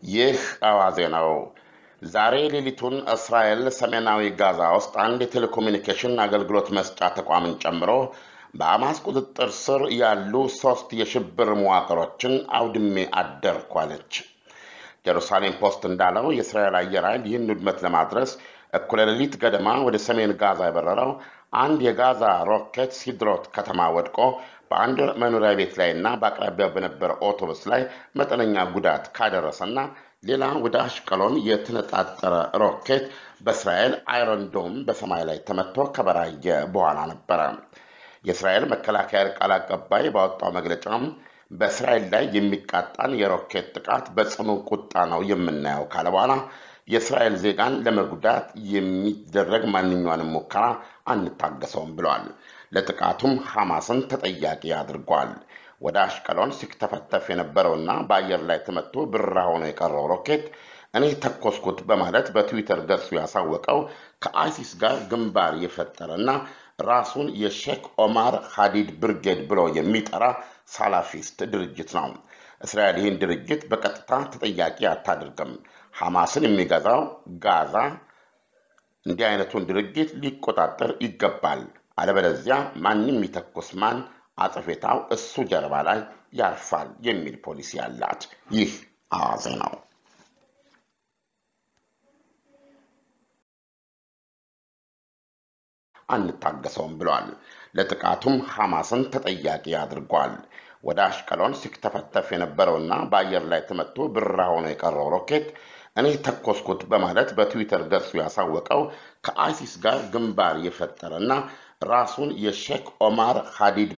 ይህ አዋዜ ነው። ዛሬ ሌሊቱን እስራኤል ሰሜናዊ ጋዛ ውስጥ አንድ የቴሌኮሙኒኬሽን አገልግሎት መስጫ ተቋምን ጨምሮ በሐማስ ቁጥጥር ስር ያሉ ሦስት የሽብር መዋቅሮችን አውድሜ አደርኩ አለች። ጀሩሳሌም ፖስት እንዳለው የእስራኤል አየር ኃይል ይህን ውድመት ለማድረስ እኩለ ሌሊት ገደማ ወደ ሰሜን ጋዛ የበረረው አንድ የጋዛ ሮኬት ሲድሮት ከተማ ወድቆ በአንድ መኖሪያ ቤት ላይ እና በአቅራቢያው በነበረ አውቶቡስ ላይ መጠነኛ ጉዳት ካደረሰና ሌላ ወደ አሽቀሎን የተነጣጠረ ሮኬት በእስራኤል አይረንዶም በሰማይ ላይ ተመቶ ከበራየ በኋላ ነበረ። የእስራኤል መከላከያ ቃል አቀባይ ባወጣው መግለጫም በእስራኤል ላይ የሚቃጣን የሮኬት ጥቃት በጽኑ ቁጣ ነው የምናየው ካለ በኋላ የእስራኤል ዜጋን ለመጉዳት የሚደረግ ማንኛውንም ሙከራ አንታገሰውም ብለዋል። ለጥቃቱም ሐማስን ተጠያቂ አድርጓል። ወደ አሽቀሎን ሲተፈተፍ የነበረውና በአየር ላይ ተመቶ ብራ ሆኖ የቀረው ሮኬት እኔ ተኮስኩት በማለት በትዊተር ገጹ ያሳወቀው ከአይሲስ ጋር ግንባር የፈጠረና ራሱን የሼክ ኦማር ሃዲድ ብርጌድ ብሎ የሚጠራ ሳላፊስት ድርጅት ነው። እስራኤል ይህን ድርጅት በቀጥታ ተጠያቂ አታድርግም። ሐማስን የሚገዛው ጋዛ እንዲህ አይነቱን ድርጅት ሊቆጣጠር ይገባል። አለበለዚያ ማንም የሚተኩስ ማን አጽፌታው እሱ ጀርባ ላይ ያርፋል የሚል ፖሊሲ ያላት ይህ አዋዜ ነው። አንታገሰውም ብሏል። ለጥቃቱም ሐማስን ተጠያቂ አድርጓል። ወደ አሽቀሎን ሲተፈተፍ የነበረውና በአየር ላይ ተመቶ ብራ ሆኖ የቀረው ሮኬት እኔ ተኮስኩት በማለት በትዊተር ገጹ ያሳወቀው ከአይሲስ ጋር ግንባር የፈጠረና ራሱን የሼክ ኦማር ሃዲድ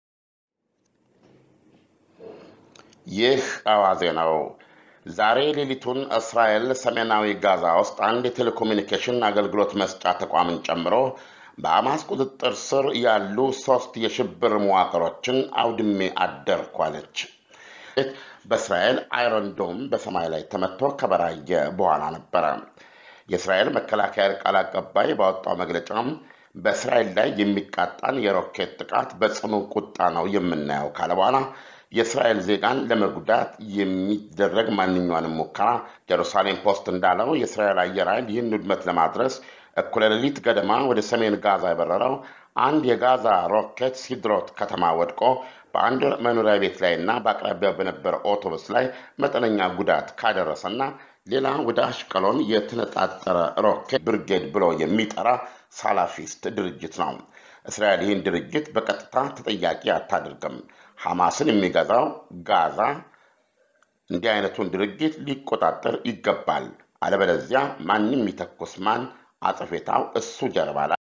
ይህ አዋዜ ነው። ዛሬ ሌሊቱን እስራኤል ሰሜናዊ ጋዛ ውስጥ አንድ የቴሌኮሙኒኬሽን አገልግሎት መስጫ ተቋምን ጨምሮ በሐማስ ቁጥጥር ስር ያሉ ሦስት የሽብር መዋቅሮችን አውድሜ አደርኩ አለች። በእስራኤል አይረንዶም በሰማይ ላይ ተመቶ ከበራየ በኋላ ነበረ። የእስራኤል መከላከያ ቃል አቀባይ ባወጣው መግለጫም በእስራኤል ላይ የሚቃጣን የሮኬት ጥቃት በጽኑ ቁጣ ነው የምናየው ካለ በኋላ የእስራኤል ዜጋን ለመጉዳት የሚደረግ ማንኛውንም ሙከራ ጀሩሳሌም ፖስት እንዳለው የእስራኤል አየር ኃይል ይህን ውድመት ለማድረስ እኩለ ሌሊት ገደማ ወደ ሰሜን ጋዛ የበረረው አንድ የጋዛ ሮኬት ሲድሮት ከተማ ወድቆ በአንድ መኖሪያ ቤት ላይ እና በአቅራቢያው በነበረ አውቶቡስ ላይ መጠነኛ ጉዳት ካደረሰና ሌላ ወደ አሽቀሎን የተነጣጠረ ሮኬት ብርጌድ ብሎ የሚጠራ ሳላፊስት ድርጅት ነው። እስራኤል ይህን ድርጅት በቀጥታ ተጠያቂ አታድርግም። ሐማስን የሚገዛው ጋዛ እንዲህ አይነቱን ድርጅት ሊቆጣጠር ይገባል። አለበለዚያ ማንም የሚተኩስ ማን አጽፌታው እሱ ጀርባ ላይ